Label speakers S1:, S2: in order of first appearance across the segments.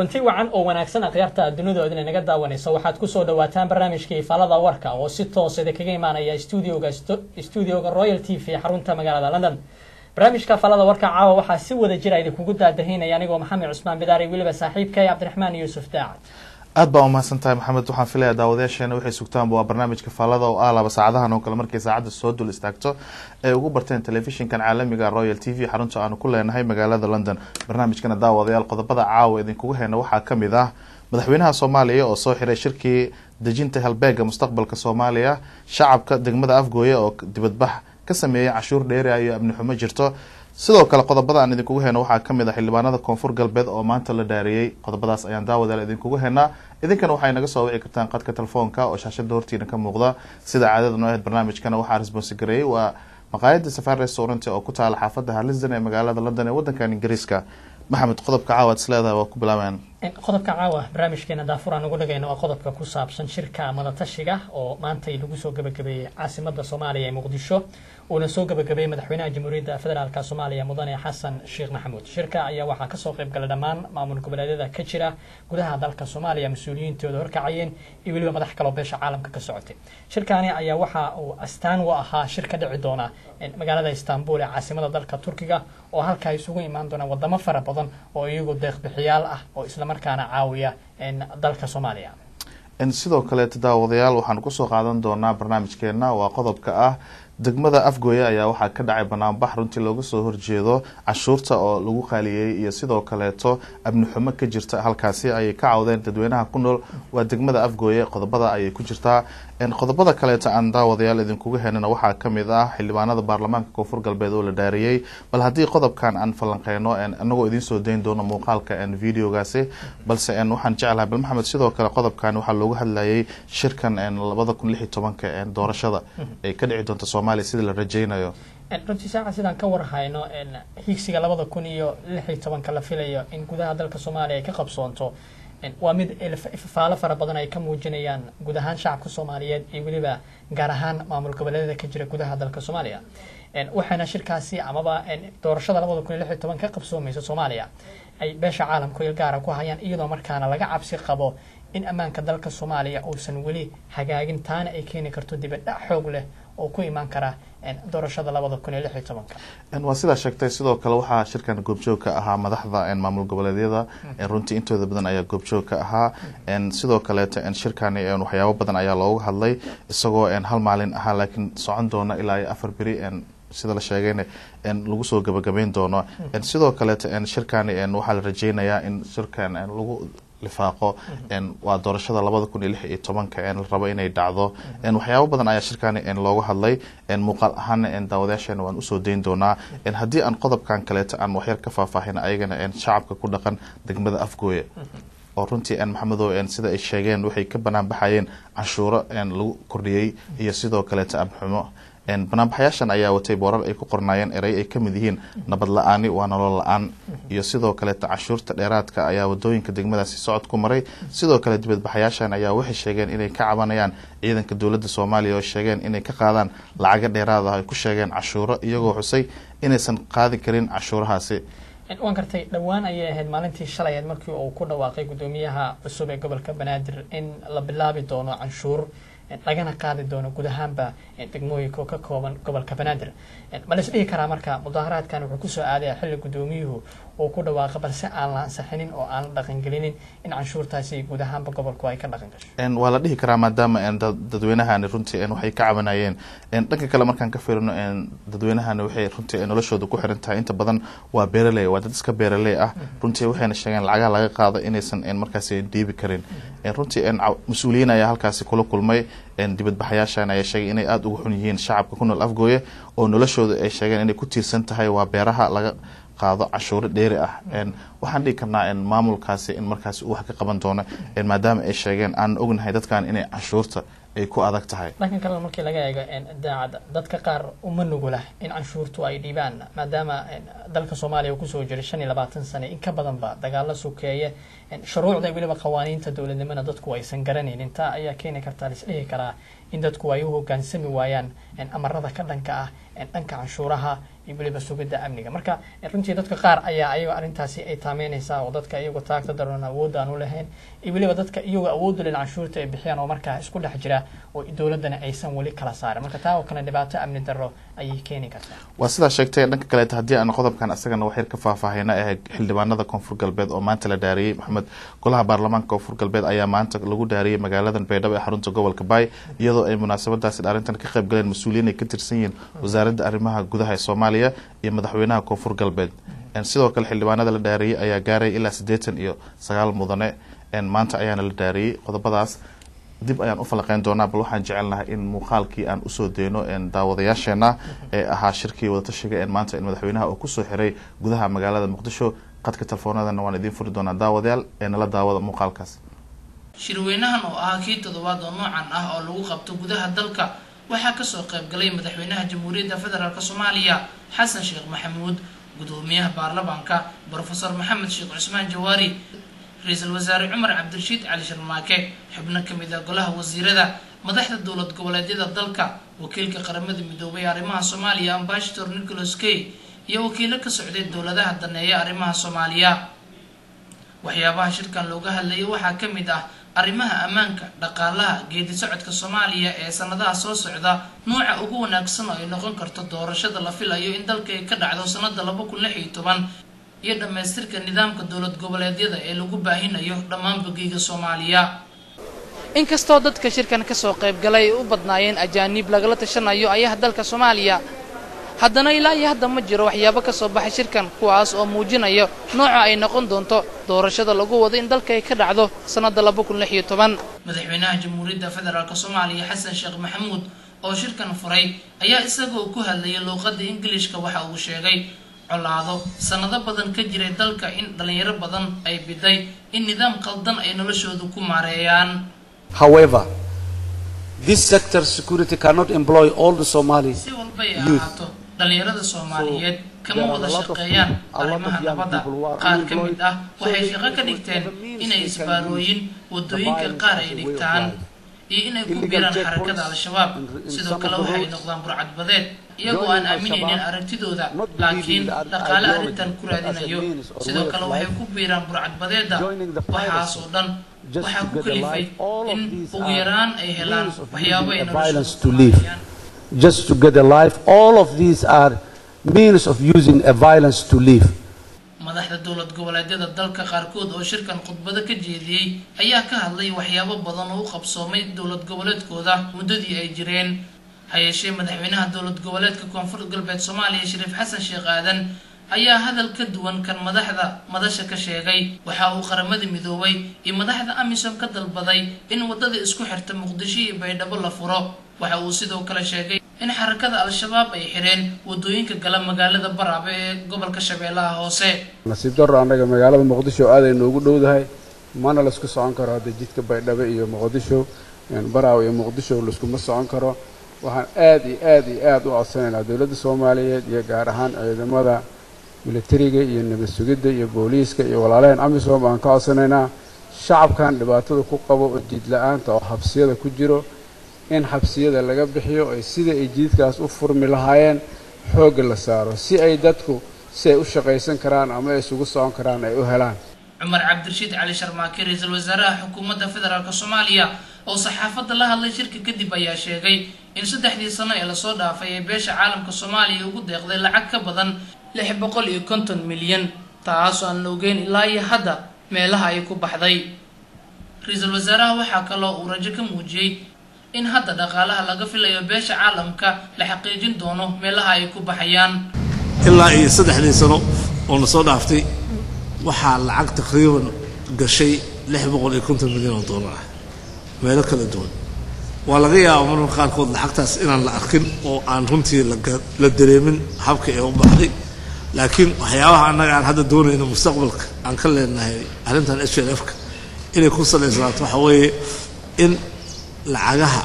S1: kulanti wacan oo wanaagsan akhyaarta dunidooda inay naga daawanayso waxaad kusoo dhawaataan barnaamijkii falada warka oo si toosada kaga imaanaya studioga studioga royal t v xarunta magaalada london barnaamijka falada warka caawa waxaa si wada jira idinkugu daadahinaya anigoo maxamed cusmaan bidaari weliba saaxiibkay cabdiraxmaan yuusuf daacad
S2: aad baa umahadsan tahay maxamed waxaan filaya daawadayaasheena waxay sugtaanba waa barnaamijka faalada oo ah laba saacadahan oo kale markay saacadda soo dul istaagto ay ugu barteen telefishinkan caalamiga royal t v xarunta aanu ku leenahay magaalada london barnaamijkana daawadayaal qodobada caawa idinkugu heyna waxaa kamid ah madaxweynaha soomaaliya oo soo xiray shirkii dejinta halbeega mustaqbalka soomaaliya shacabka degmada afgooye oo dibadbax ka sameeyay cashuur dheeri iyo amni xumo jirto sidoo kale qodobada aan idinkugu heyno waxaa kamid ah xildhibaanada koonfur galbeed oo maanta la dhaariyey qodobadaas ayaan daawadayaal idinkugu heynaa idinkana waxay naga soo wici kartaan qadka telefoonka oo shaashada hortiina ka muuqda sida caadada noo ahayd barnaamijkana waxaa responsigareeyey waa maqaayada safar restaurant oo ku taala xaafada harlisden ee magaalada london ee wadankan ingiriiska maxamed qodobka caawa ad is leedahay waa ku bilaabeen
S1: qodobka caawa barnaamijkeena daafur aan ugu dhagayno waa qodobka ku saabsan shirka madatashiga oo maantay lagu soo gabagabeeyey caasimada soomaaliya ee muqdisho uuna soo gabagabeeyey madaxweynaha jamhuuriyadda federaalk soomaaliya mudane xasan sheekh maxamuud shirka ayaa waxaa kasoo qayb galay dhammaan maamul goboleedyada ka jira gudaha dalka soomaaliya mas-uuliyiintooda horkacayeen iyo weliba madax kaloo beesha caalamka ka socotay shirkaani ayaa waxa uu astaan u ahaa shir ka dhici doona magaalada istanbul ee caasimada dalka turkiga oo halkaa isugu imaan doonaan wadamo fara badan oo iyagu deeqbixiyaal ah oo islamarkaana caawiya dalka soomaaliya
S2: sidoo kaleeta daawadayaal waxaan kusoo qaadan doonaa barnaamijkeena waa qodobka ah degmada afgooye ayaa waxaa ka dhacay banaanbax runtii looga soo horjeedo cashuurta oo lagu qaaliyey iyo sidoo kaleeto amni xumo ka jirta halkaasi ayay ka cawdeen dadweynaha ku nool waa degmada afgooye qodobada ayay ku jirtaa qodobada kaleeto aan daawadayaal idinkuga henana waxaa kamid ah xildhibaanada baarlamaanka koonfur galbeed oo la dhaariyey bal haddii qodobkan aan falanqeyno inagoo idinsoo dayn doono muuqaalka videogaasi balse waxaan jeclahay bal maxamed sidoo kale qodobkan waxaa loogu hadlayay shirkan labada kun lix iyo tobanka doorashada ay ka dhici doonta soomaaliya sida la rajeynayo
S1: runtii saaca sidaan ka warhayno higsiga labada kun iyo lix iyo tobanka la filayo in gudaha dalka soomaaliya ay ka qabsoonto waa mid faalo fara badan ay ka muujinayaan guud ahaan shacabka soomaaliyeed iyo weliba gaar ahaan maamul goboleedyada ka jira gudaha dalka soomaaliya waxaana shirkaasi amaba doorashada labada kun iyo lix iyo toban ka qabsoomaysa soomaaliya ay beesha caalamku il gaara ku hayaan iyadoo markaana laga cabsi qabo in ammaanka dalka soomaaliya uusan weli hagaagin taana ay keeni karto dibadhac xoog leh oo ku imaan kara doorashada labada kun iyo lix iyo tobanka
S2: waa sidaa sheegtay sidoo kale waxaa shirkan goobjoog ka ahaa madaxda maamul goboleedyada runtii intooda badan ayaa goobjoog ka ahaa sidoo kaleeto shirkani waxyaabo badan ayaa looga hadlay isagoo hal maalin ahaa laakiin socon doona ilaa iyo afar beri sida la sheegayna lagu soo gabagabeyn doono sidoo kaleeto shirkani waxaa la rajeynayaa in shirkan lagu lifaaqo waa doorashada labada kun iyo lix iyo tobanka la rabo inay dhacdo waxyaabo badan ayaa shirkani looga hadlay muuqaal ahaana daawadayaasheena waan usoo dayn doonaa haddii aan qodobkan kaleeto aan waxyar ka faahfaahin ayagana shacabka ku dhaqan degmada afgooye oo runtii maxamedow sida ay sheegeen waxay ka banaan baxayeen canshuuro lagu kordhiyey iyo sidoo kaleeto amxumo banaanbaxayaashan ayaa watay boorar ay ku qornaayeen erey ay kamid yihiin nabad la-aani waa nolol la-aan iyo sidoo kaleeto cashuurta dheeraadka ayaa wadooyinka degmadaasi socod ku maray sidoo kale dibadbaxayaashan ayaa waxay sheegeen inay ka cabanayaan ciidanka dowladda soomaaliya oo sheegeen inay ka qaadaan lacago dheeraad ah ay ku sheegeen cashuuro iyagoo xusay inaysan qaadi karin cashuurahaasi
S1: waan gartay dhowaan ayay ahayd maalintii shalay ahayd markii uu ku dhawaaqay guddoomiyaha cusub ee gobolka banaadir in la bilaabi doono canshuur lagana qaadi doono guud ahaanba degmooyinka oo ka kooban gobolka banaadir ma la is dhihi karaa marka mudaaharaadkan wuxuu kusoo aadaya xilli guddoomiyuhu uu ku dhawaaqa balse aan la ansixinin oo aan la dhaqangelinin in canshuurtaasi guud ahaanba gobolku ay ka dhaqan gasho
S2: waa la dhihi karaa maadaama dadweynahani runtii waxay ka cabanayeen dhanka kale markaan ka firino dadweynahani waxay runtii noloshooda ku xiran tahay inta badan waa beeraley waa dad iska beeraley ah runtii waxayna sheegeen lacagaha laga qaado inaysan markaasi dhiibi karin runtii mas-uuliyiin ayaa halkaasi kula kulmay dibadbaxayaashan ayaa sheegay inay aada uga xun yihiin shacabka ku nool afgooye oo noloshooda ay sheegeen inay ku tiirsan tahay waa beeraha laga qaado cashuuro dheeri ah waxaan dhigi karnaa maamulkaasi in markaasi uu wax ka qaban doono maadaama ay sheegeen aan ognahay dadkan inay canshuurta ay ku adag tahay
S1: dhankan kalena markii laga eego daacadda dadka qaar uma nugula in canshuurtu ay dhiibaan maadaama dalka soomaaliya uu kusoo jiray shan iyo labaatan sane in ka badanba dagaalo sukeeye shuruucda weliba qawaaniinta dowladnimona dadku aysan garanaynin taa ayaa keeni kartaa laisdhihi karaa in dadku ay u hogaansami waayaan amarada ka dhanka ah dhanka canshuuraha iyo weliba sugidda amniga marka runtii dadka qaar ayaa ayago arrintaasi ay taameynaysaa oo dadka iyagoo taagta daroon awood aan u lahayn iyo weliba dadka iyagoo awood u leh canshuurta ay bixiyaan oo markaa isku dhex jira oo dowladdana aysan weli kala saarin marka taa oo kale dhibaato amni darro ayay keeni kartaa
S2: waa sidaa sheegtay dhanka kaleeta haddii aan qodobkan isagana wax yar ka faahfaahina ee xildhibaanada koonfur galbeed oo maanta la dhaariyey maxamed golaha baarlamaanka koonfur galbeed ayaa maanta lagu dhaariyey magaaladan baydhabo ee xarunta gobolka baay iyadoo ay munaasabadaasi dhaarintan ka qayb galeen mas-uuliyiin ay ka tirsan yihiin wasaaradda arrimaha gudaha ee soomaaliya iyo madaxweynaha koonfur galbeed sidoo kale xildhibaanada la dhaariyey ayaa gaaraya ilaa siddeetan iyo sagaal mudane maanta ayaana la dhaariyey qodobadaas dib ayaan u falaqeyn doonaa bal waxaan jecelnahay in muuqaalkii aan usoo deyno daawadayaasheena ee ahaa shirkii wadatashiga ee maanta in madaxweynaha uu kusoo xiray gudaha magaalada muqdisho qadka telefoonadana waan idiin furi doonaa daawadayaal ee nala daawada muuqaalkaas
S3: shirweynahan oo ahaa kii toddobaad oo noocan ah oo lagu qabto gudaha dalka waxaa kasoo qaybgalay madaxweynaha jamhuuriyadda federaalk soomaaliya xasan sheekh maxamuud gudoomiyaha baarlamaanka brofesor maxamed sheekh cusmaan jawaari ra-iisul wasaare cumar cabdirashiid cali sharmaake xubno kamid ah golaha wasiirada madaxda dowlad goboleedyada dalka wakiilka qaramada midoobay ee arrimaha soomaaliya ambashator nicholas kay iyo wakiilo ka socday dowladaha daneeya arrimaha soomaaliya waxyaabaha shirkan looga hadlayay waxaa ka mid ah arrimaha ammaanka dhaqaalaha geedi socodka soomaaliya ee sanadaha soo socda nuuca ugu wanaagsan oo ay noqon karto doorashada la filayo in dalka ay ka dhacdo sanada laba kun lix iyo toban iyo dhammaystirka nidaamka dowlad goboleedyada ee lagu baahinayo dhammaan bogiga soomaaliya inkastoo dadka shirkan kasoo qaybgalay ay u badnaayeen ajaaniib lagala tashanayo ayaha dalka soomaaliya haddana ilaa iyo hadda ma jiro waxyaabo kasoo baxay shirkan kuwaas oo muujinayo nooca ay noqon doonto doorashada lagu wado in dalka ay ka dhacdo sanada laba kun lix iyo toban madaxweynaha jamhuuriyadda federaalk soomaaliya xasan sheekh maxamuud oo shirkan furay ayaa isagoo ku hadlayay luuqada ingilishka waxa uu sheegay colaado sanado badan ka jiray dalka in dhalinyaro badan ay biday in nidaam qaldan ay noloshooda ku maareeyaan
S4: However, this sector security cannot employ all the Somalis.
S3: si walbay ahaato dhalinyarada soomaaliyeed kama wada shaqeeyaan arrimaha nabadda qaar ka mid ah waxay shaqo ka dhigteen inay isbaarooyin wadooyinka qaar ay dhigtaan iyo inay ku biiraan xarakada al-shabaab sidoo kale waxay noqdaan burcadbadeed iyagoo aan aaminaynin aragtidooda laakiin dhaqaale arrintan ku raadinayo sidoo kale waxay ku biiraan burcadbadeeda waxaas oo dhan waxaa ku kalifay in ugu yaraan ay helaan waxyaabo ay
S4: Violence to live.
S3: noloshooda
S4: Just to get a life, all of these are means of using a violence to live.
S3: madaxda dowlad goboleedyada dalka qaarkood oo shirkan khudbado ka jeediyey ayaa ka hadlay waxyaabo badan oo u qabsoomay dowlad goboleedkooda muddadii ay jireen ha yeeshee madaxweynaha dowlad goboleedka koonfur galbeed soomaaliya shariif xasan sheekh aadan ayaa hadal ka duwan kan madaxda madasha ka sheegay waxa uu qaramada midoobay iyo madaxda amisom ka dalbaday in waddada isku xirta muqdisho iyo baydhabo la furo waxa uu sidoo kale sheegay in xarakada al-shabaab ay xireen waddooyinka gala magaalada baraabe ee gobolka shabeellaha hoose
S5: nasiib darro annaga magaalada muqdisho aad ay noogu dhowdahay mana laisku socon karo hadda jidka baydhabo iyo muqdisho baraaw iyo muqdisho laiskuma socon karo waxaan aad iyo aad iyo aad u codsanaynaa dowladda soomaaliyeed iyo gaar ahaan ciidamada militariga iyo nabad sugidda iyo booliiska iyo walaalaheen amisom aan ka codsanaynaa shacabkan dhibaatada ku qabo oo jiid la-aanta oo xabsiyada ku jiro in xabsiyada laga bixiyo ay sida ay jiidkaas u furmi lahaayeen xoogga la saaro si ay dadku si ay u shaqaysan karaan ama ay isugu socon karaan ay u helaan
S3: cumar cabdirashiid cali sharmaake ra-iisul wasaaraha xukuumadda federaalk soomaaliya oo saxaafadda la hadlay shirka kadib ayaa sheegay in saddexdii sano ee lasoo dhaafay ee beesha caalamka soomaaliya ugu deeqday lacag ka badan lix boqol iyo konton milyan taasoo aan la ogeyn ilaa iyo hadda meelaha ay ku baxday ra-iisul wasaaraha waxaa kaloo uu rajo ka muujiyey in hadda dhaqaalaha laga filayo beesha caalamka la xaqiijin doono meelaha ay ku baxayaan
S6: ilaa iyo saddexdii sano oo na soo dhaaftay waxaa lacag taqriiban gashay lix boqol iyo konton milyan oo dollar ah meelo kala duwan waa laga yaabaa marmarka qaarkood lacagtaas inaan la arkin oo aan runtii laga- la dareemin habka ee u baxday laakiin waxyaabaha annaga aan hadda doonayno mustaqbalka aan ka leenahay arrintan h l f-ka inay ku salaysnaato waxa weeye in lacagaha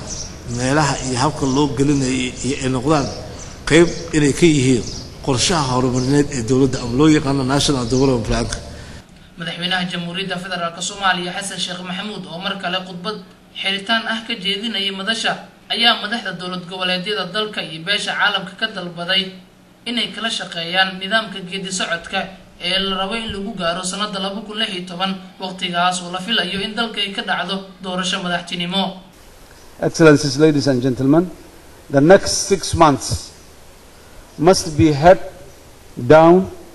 S6: meelaha iyo habka loo gelinayay iyo ay noqdaan qeyb inay ka yihiin qorshaha horumarineed ee dowladda ama loo yaqaano national development planka
S3: madaxweynaha jamhuuriyadda federaalk soomaaliya xasan sheekh maxamuud oo mar kale khudbad xiritaan ah ka jeedinayay madasha ayaa madaxda dowlad goboleedyada dalka iyo beesha caalamka ka dalbaday inay kala shaqeeyaan nidaamka geedi socodka ee la rabo in lagu gaaro sanada laba kun lix iyo toban waqtigaas oo la filayo in dalka ay ka dhacdo doorasho madaxtinimo
S4: Excellencies, ladies and gentlemen, the next six months must be head down.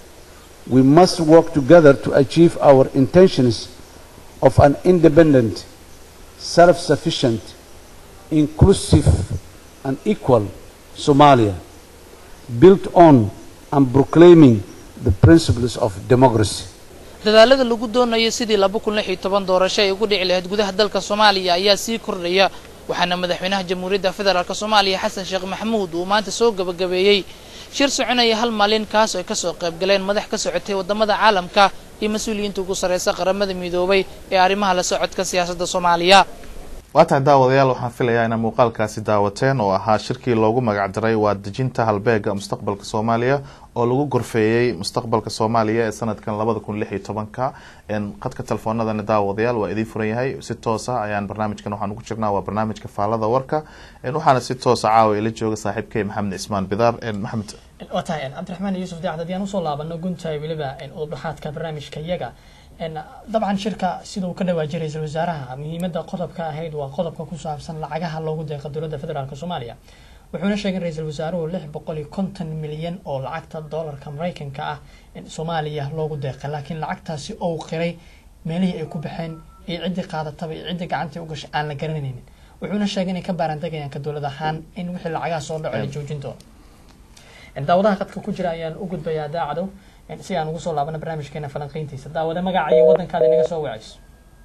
S4: We must work together to achieve our intentions of an independent, self sufficient, inclusive, and equal Somalia, built on and proclaiming the principles of democracy.
S3: dadaalada lagu doonayo sidii laba kun lix iyo toban doorasho ay ugu dhici lahayd gudaha dalka soomaaliya ayaa sii kordhaya waxaana madaxweynaha jamhuuriyadda federaalk soomaaliya xasan sheekh maxamuud uu maanta soo gabagabeeyey shir soconaya hal maalin kaas oo ay kasoo qaybgaleen madax ka socotay wadamada caalamka iyo mas-uuliyiinta ugu sarreysa qaramada midoobay ee arrimaha la socodka siyaasadda soomaaliya
S2: waa tahay daawadayaal waxaan filayaa inaa muuqaalkaasi daawateen oo ahaa shirkii loogu magacdaray waa dejinta halbeega mustaqbalka soomaaliya oo lagu gorfeeyey mustaqbalka soomaaliya ee sanadkan labada kun lix iyo tobanka qadka telefoonadani daawadayaal waa idiin furan yahay si toosa ayaan barnaamijkan waxaan ugu jirnaa waa barnaamijka faalada warka waxaana si toosa caawa ila jooga saaxiibkay maxamed cismaan bidaar maxamed
S1: waa tahay cabdiraxmaan yuusuf daacad haddii aan usoo laabano guntahay weliba udubdhaxaadka barnaamijka iyaga dabcan shirka siduu ka dhawaajiyay ra-iisul wasaaraha muhiimadda qodobka ahayd waa qodobka ku saabsan lacagaha loogu deeqa dowladda federaalk soomaaliya wuxuuna sheegay ra-iisul wasaaruhu lix boqol iyo konton milyan oo lacagta doolarka maraykanka ah soomaaliya loogu deeqay laakiin lacagtaasi ou qiray meelihii ay ku baxeen iyo ciddii qaadataba iyo ciddii gacantii u gashay aan la garanaynin wuxuuna sheegay inay ka baarandegayaan ka dowlad ahaan in wixii lacagaha soo dhaco la joojin doono daawadaha qadka ku jira ayaan u gudbayaa daacadow si aan ugu soo laabano barnaamijkeena falanqeyntiisa daawade magaca iyo waddankaada inaga soo wacayso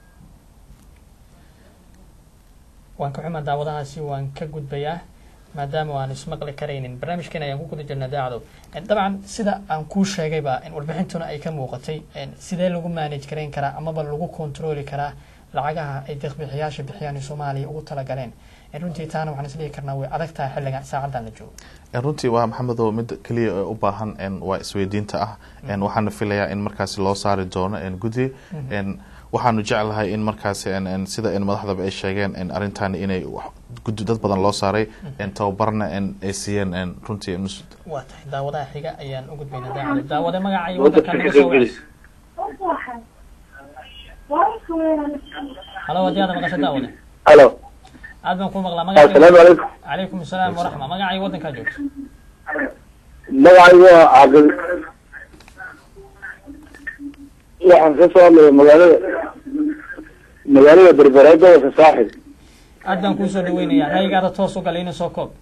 S1: waan ka xumaa daawadahaasi waan ka gudbayaa maadaama aan ismaqli karaynin barnaamijkeena ayaan ku guda jirnaa daacadow dabcan sida aan kuu sheegayba warbixintuna ay ka muuqatay sidee lagu manage garayn karaa amaba lagu controli karaa lacagaha ay deeqbixiyaasha bixiyaan ee soomaaliya ugu talagaleen runtii taana waxaan isdhihi karnaa way adag tahay xilligan saacadan la joogo
S2: runtii waa maxamedo mid keliya ee u baahan waa isweydiinta ah waxaana filayaa in markaasi loo saari doono gudi waxaanu jeclahay in markaasi sida madaxdaba ay sheegeen arrintan inay gudi dad badan loo saaray tababarna ay siiyeen runtii
S1: waa tahay daawadaha xiga ayaan u gudbaynaa daacada daawade magaca iyo waddanka naga soo wacayso halo haddii aada maqasho daawade
S7: halo
S1: aad baan ku maqlaa
S7: asalaamu
S1: magaca
S7: calaykum
S1: calaykum asalaam waraxma magaca iyo waddankaa joogto
S7: magacaygu waa caaqil waxaan ka soo hadlaya magaalada magaalada berbera gobolka saaxil
S1: aad baan kuu soo dhaweynayaa ra'yigaada toos u galay ina soo koob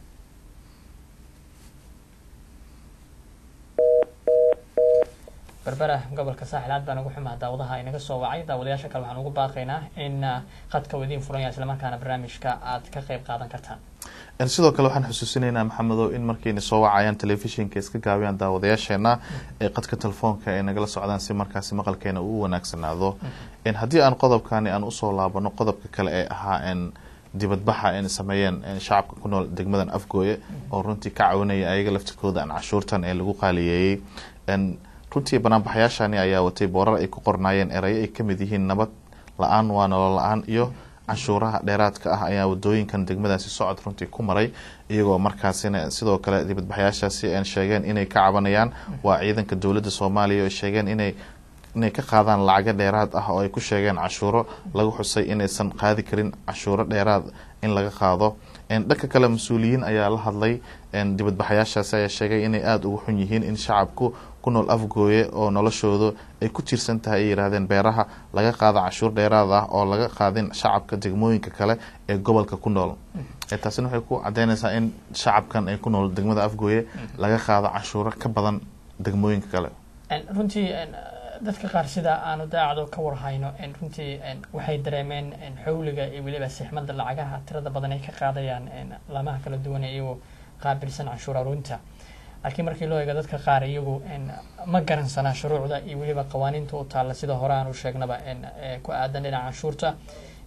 S1: berbera gobolka saaxil aad baan ugu xumaa daawadaha inaga soo wacay daawadayaasha kale waxaan ugu baaqaynaa in khadka uu idiin furan yahay islamarkaana barnaamijka aad ka qayb qaadan kartaan
S2: sidoo kale waxaan xusuusinaynaa maxamedow in markayna soo wacayaan telefishinka iska gaabiyaan daawadayaasheena ee qadka telefoonka ay nagala socdaan si markaasi maqalkeena uu wanaagsanaado haddii aan qodobkani aan usoo laabano qodobka kale ee ahaa dibadbaxa ay sameeyeen shacabka ku nool degmadan afgooye oo runtii ka caawinaya ayaga laftirkooda aan cashuurtan ee lagu qaaliyeeyey runtii banaanbaxayaashani ayaa watay boorar ay ku qornaayeen erayo ay kamid yihiin nabad la-aan waa nolol la-aan iyo canshuuraha dheeraadka ah ayaa wadooyinkan degmadaasi socod runtii ku maray iyagoo markaasina sidoo kale dibadbaxayaashaasi sheegeen inay ka cabanayaan waa ciidanka dowladda soomaaliya oo sheegeen inay inay ka qaadaan lacago dheeraad ah oo ay ku sheegeen cashuuro lagu xusay inaysan qaadi karin cashuuro dheeraad in laga qaado dhanka kale mas-uuliyiin ayaa la hadlay dibadbaxayaashaasi ayaa sheegay inay aada ugu xun yihiin in shacabku ku nool afgooye oo noloshoodu ay ku tiirsan tahay ay yidhaahdeen beeraha laga qaado cashuur dheeraad ah oo laga qaadin shacabka degmooyinka kale ee gobolka ku nool taasina waxay ku cadeynaysaa in shacabkan ay ku nool degmada afgooye laga qaado cashuuro ka badan degmooyinka kale
S1: runtii dadka qaar sida aanu daacado ka warhayno runtii waxay dareemeen xawliga iyo weliba sixmada lacagaha tirada badan ay ka qaadayaan laamaha kala duwan ee iyagoo qaabilsan canshuur aruunta laakiin markii loo eego dadka qaar iyagu ma garansanaa shuruucda iyo weliba qawaaniinta u taalla sida hore aan u sheegnaba ku aadan dhinaca canshuurta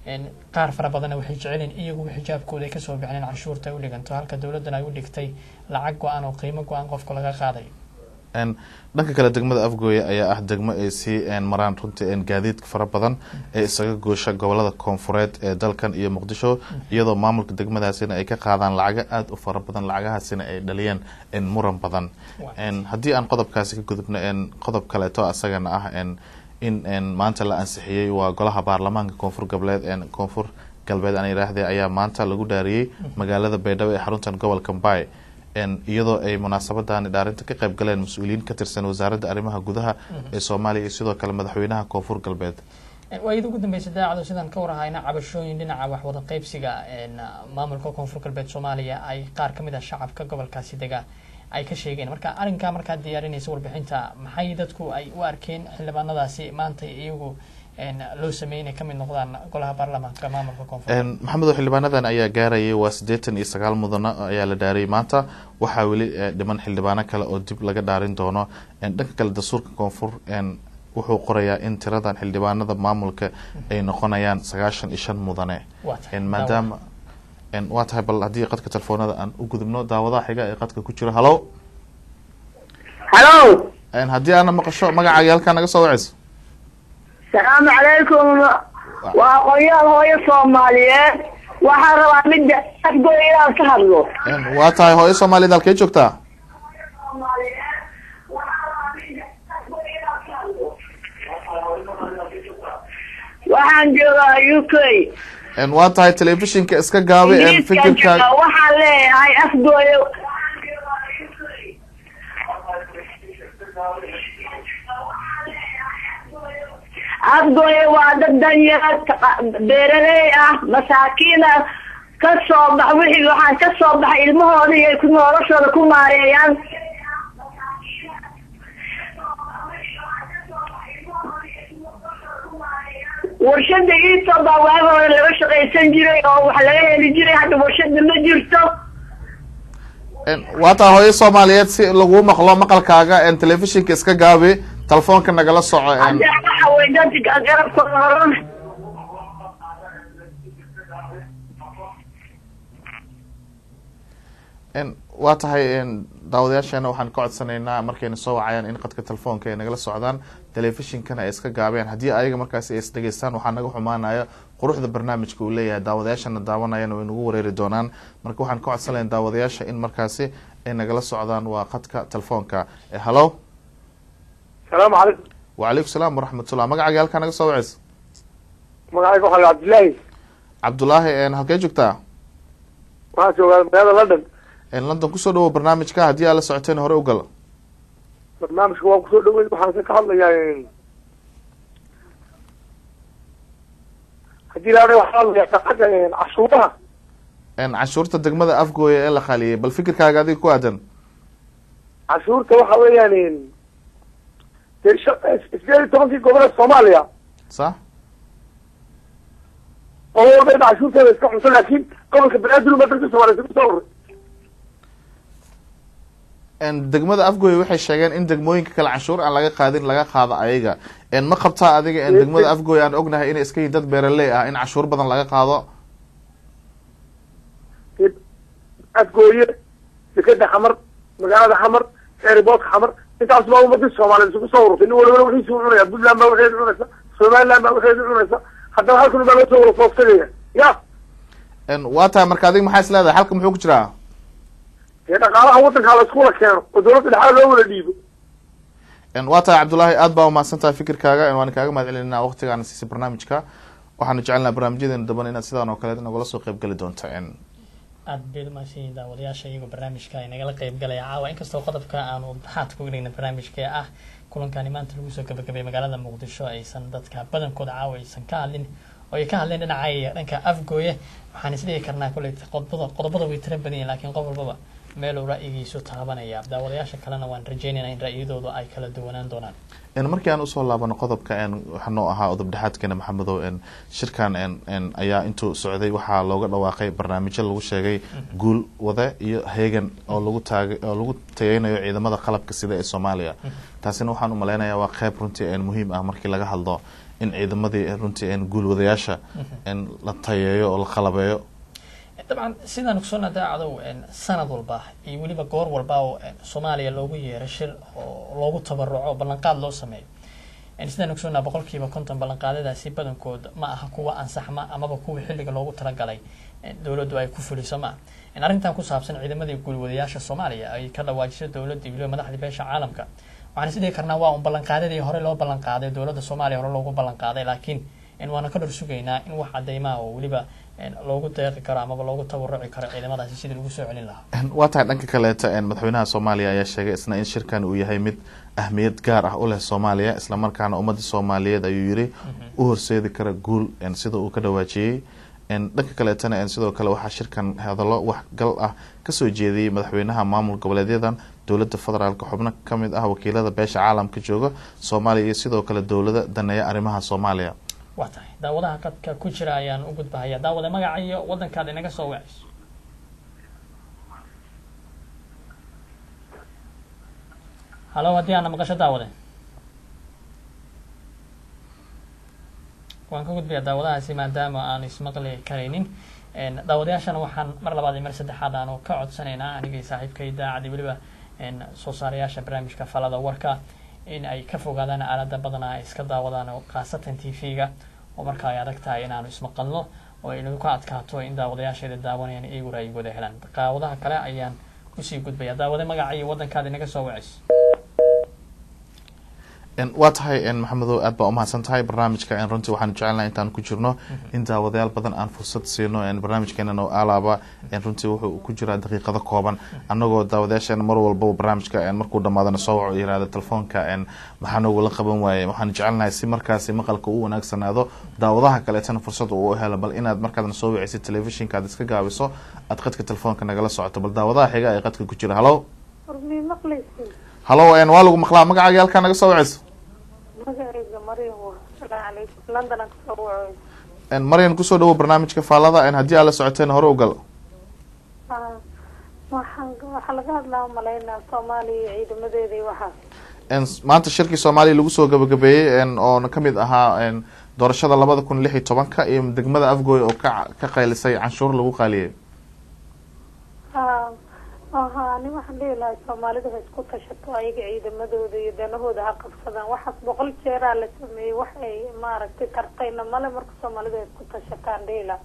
S1: qaar fara badanna waxay jecelin iyagu xijaabkooda ay kasoo bixineen canshuurta ay u dhiganto halka dowladdana ay u dhigtay lacag go-aan oo qiimo go-aan qofka laga qaaday
S2: dhanka kale degmada afgooye ayaa ah degmo ay sii maraan runtii gaadiidka fara badan ee isaga goosha gobolada koonfureed ee dalkan iyo muqdisho iyadoo maamulka degmadaasina ay ka qaadaan lacago aada u fara badan lacagahaasina ay dhaliyeen muran badan haddii aan qodobkaasi ka gudubno qodob kaleeto asagana ah in maanta la ansixiyey waa golaha baarlamaanka koonfur goboleed koonfur galbeed aan yiraahde ayaa maanta lagu dhaariyey magaalada baydhabo ee xaruntan gobolka mbay iyadoo ay munaasabadani dhaarinta ka qayb galeen mas-uuliyiin ka tirsan wasaaradda arrimaha gudaha ee soomaaliya iyo sidoo kale madaxweynaha koonfur galbeed
S1: waayada ugu dambeysa daacado sidaan ka warahayna cabashooyin dhinaca waxwada qeybsiga maamulka koonfur galbeed soomaaliya ay qaar kamid ah shacabka gobolkaasi dega ay ka sheegeen marka arrinkaa markaad diyaarinaysa warbixinta maxay dadku ay u arkeen xildhibaanadaasi maanta iyagu loo sameeyey inay kamid noqdaan golaha baarlamaanka maamulka koonfur
S2: maxamedo xildhibaanadan ayaa gaarayay waa siddeetan iyo sagaal mudano ayaa la dhaariyay maanta waxaa weli dhiman xildhibaano kale oo dib laga dhaarin doono dhanka kale dastuurka koonfur wuxuu qorayaa in tiradan xildhibaanada maamulka ay noqonayaan sagaashan iyo shan mudane maadaama waa tahay bal haddii qadka telefoonada aan u gudubno daawadaha xiga ee qadka ku jiro halo
S8: halo
S2: haddii aana maqasho magacaaga halkaa naga soo waceyso
S8: salaamu calaykum waa aqoonyaal hooyo soomaaliyeed waxaan rabaa midda afgoy inaan ka hadlo
S2: waa tahay hooyo soomaaliyeed halkee joogtaa
S8: waxaan joogaa u k
S2: waa tahay telefishinka iska gaabi fikirkaa
S8: waxaan leeyahay afgooyo afgooye waa dad danyar beeraley ah masaakiin ah ka soo bax wixii waxaan ka soo baxay ilmahooda iyo ku noloshooda ku maareeyaan warshada iito baa waagi hore laga shaqaysan jiray oo wax laga heli jiray hadda warshada ma jirto
S2: waa tahay hooyo soomaaliyeed si lagu maqlo maqalkaaga telefishinka iska gaabi telefoonka nagala soco
S8: hadda waxa way dadka garabkooda horan
S2: waa tahay daawadayaasheena waxaan ka codsanaynaa markayna soo wacayaan in qadka telefoonka ay nagala socdaan telefishinkana ay iska gaabeen haddii ayaga markaasi ay is dhegeystaan waxaa naga xumaanaya quruxda barnaamijka uu leeyahay daawadayaashana daawanayana way nagu wareeri doonaan marka waxaan ka codsanaya daawadayaasha in markaasi ay nagala socdaan waa qadka telefoonka halo
S9: salaamu calaykum
S2: wacalaykum salaam waraxmatullah magacaaga halkaa naga soo waceysa
S9: magacayga waxaa cabdillaahi
S2: cabdulaahi halkee joogtaa
S9: waxaan joogaa magaalada london
S2: london kusoo dhawow barnaamijka haddii aad la socoteen hore u gal
S9: barnaamijka waan kusoo dhaweyn waxaan ka hadlayaa haddii la waxaa hadlayaa shaqada cashuuraha
S2: cashuurta degmada afgooya ee la khaliyay bal fikirkaaga adiga ku aadan
S9: cashuurta waxa weeyaan dee sideed iyo tobankii goboleed soomaaliya
S2: sax
S9: oo walba in cashuurteeda iska cunto laakiin gobolka banaadir uma dalka soomaliya isugu soo ururay
S2: degmada afgooye waxay sheegeen in degmooyinka kale canshuur aan laga qaadin laga qaado ayaga ma qabtaa adiga degmada afgooye aan ognahay inay iska yihin dad beeraley ah in cashuur badan laga qaado
S9: afgooye dekeda xamar magaalada xamar eeriboodka xamar intaas baa ummadii soomaaliya isugu soo ururtay nin walibana wixiisu cunaya puntland baa waxeedi cunaysa somaliland baa waxeedi cunaysa haddana halkan baa laga soo wara foofsanaya ya
S2: waa tahay marka adiga maxaa is leedahay halka muxuu ku jiraa
S9: dee dhaqaalaha waddankaa la iskula keeno oo dawladda dhexaal loo wada dhiibo
S2: waa tahay cabdullaahi aad baa umahadsan tahay fikirkaaga waan kaaga mahad celinaa waqtigaana siisay barnaamijka waxaanu jecelnaha barnaamijyadeena daban inaad sidaan oo kale nagula soo qeyb gali doonta
S1: aad bayd umahadsanyihin daawadayaasha iyagoo barnaamijka ay nagala qeyb galaya caawa inkastoo qodobka aanu dhaxaad ku gelina barnaamijka ah kulankani maanta lagu soo gabagabay magaalada muqdisho aysan dadka badankooda caawa aysan ka hadlin oo ay ka hadleen dhinaca dhanka afgooye waxaan isdhigi karnaa kolley qodobada qodobada way tira badan yihin lakiin qof walbaba meeluu ra'yigiisu taabanaya daawadayaasha kalena waan rajeynayna in ra'yadoodu ay kala duwanaan doonaan
S2: En markii aan usoo laabano qodobka en waxaa noo ahaa udubdhexaadkeena maxamedow en shirkan en en ayaa intuu socday waxaa looga dhawaaqay barnaamijyo lagu sheegay guul wade iyo heegan oo lagu taagay oo lagu tayeynayo ciidamada qalabka sida ee soomaaliya taasina waxaan u malaynayaa waa qeyb runtii en muhiim ah markii laga hadlo in ciidamadii runtii en guul wadayaasha en la tayeeyo oo la qalabeeyo
S1: dabcan sidaan ogsoonaha daacadow sanad walba iyo weliba goor walba oo soomaaliya loogu yeero shir oo loogu tabaruco ballanqaad loo sameeyo sidaan ogsoonaha boqolkiiba konton ballanqaadadaasi badankood ma aha kuwa ansaxma amaba kuwii xilliga loogu talagalay dowladdu ay ku fuliso ma ah arrintan ku saabsan ciidamadii guulwadayaasha soomaaliya ay ka dhawaajiso dowladda iyo weliba madaxda beesha caalamka waxaan is dhihi karnaa waa un ballanqaadadii hore loo ballanqaaday dowladda soomaaliya hore loogu ballanqaaday laakiin waana ka dhor sugaynaa in wax cadeymaa oo weliba loogu deeqi karo amaba loogu tabaruci karo ciidamadaasi sidii lagu soo celin lahaa
S2: waa tahay dhanka kaleeta madaxweynaha soomaaliya ayaa sheegay isna in shirkan uu yahay mid ahmiyad gaar ah u leh soomaaliya islamarkaana ummadda soomaaliyeed ayuu yiri u horseedi kara guul sida uu ka dhawaajiyey dhanka kaleetana sidoo kale waxaa shirkan hadallo waxgal ah kasoo jeediyey madaxweynaha maamul goboleedyadan dowladda federaalk xubno kamid ah wakiilada beesha caalamka jooga soomaaliya iyo sidoo kale dowlada daneeya arrimaha soomaaliya
S1: waa tahay daawadaha qadka ku jira ayaan u gudbahaya daawade magaca iyo waddankaad inaga soo wacayso halo haddii aana maqasho daawade waan ka gudbayaa daawadahaasi maadaama aan ismaqli karaynin daawadayaashana waxaan mar labaad iyo mar saddexaad aanu ka codsanaynaa anigii saaxiibka idaacadii weliba soo saarayaasha barnaamijka falada warka in ay ka fogaadaan aalada badanaa ay iska daawadaan khaasatan t v-ga oo marka ay adag tahay inaanu ismaqalno oo aynagu ka adkaato in daawadayaasheeda daawanayaan iyagu raayigooda helaan daawadaha kale ayaan kusii gudbaya daawade magaca iyo waddankaada inaga soo wacayso
S2: waa tahay maxamedow aad baa umahadsan tahay barnaamijka runtii waxaanu jecelnaha intaan ku jirno in daawadayaal badan aan fursad siino barnaamijkeena no alaaba runtii wuxuu ku jiraa daqiiqado kooban annagoo daawadayaasheena mar walba barnaamijka markuu dhamaadana soo waco yirahda telefoonka maxaa noogula qaban waaye waxaanu jecelnahay si markaasi maqalka u wanaagsanaado daawadaha kaleetana fursad uu helo bal inaad markaadna soo wicisid telefishinka aad iska gaabiso aad qadka telefoonka nagala socoto bal daawadaha xiga ee qadka ku jira halo halo waa lagu maqlaa magacaaga halkaa naga soo wacayso maryan kusoo dhawo barnaamijka faalada haddii aad la socoteen hore u gal
S10: waxaa laga hadlaa umalaynaa soomaaliya iyo ciidamadeeda iyo waxaas
S2: maanta shirkii soomaaliya lagu soo gabagabeeyey oona kamid ahaa doorashada labada kun lix iyo tobanka iyo degmada afgooy oo ka ka qaylisay canshuur lagu qaaliyey
S10: aha ani waxaan dhihi lahay soomaalida ha isku tashato ayaga ciidamadooda iyo danahooda ha qabsadaan waxaas boqol jeeraa la sameeyey wax ay maaragtay tartayna male marka soomaalida ha isku tashataan dhihi laha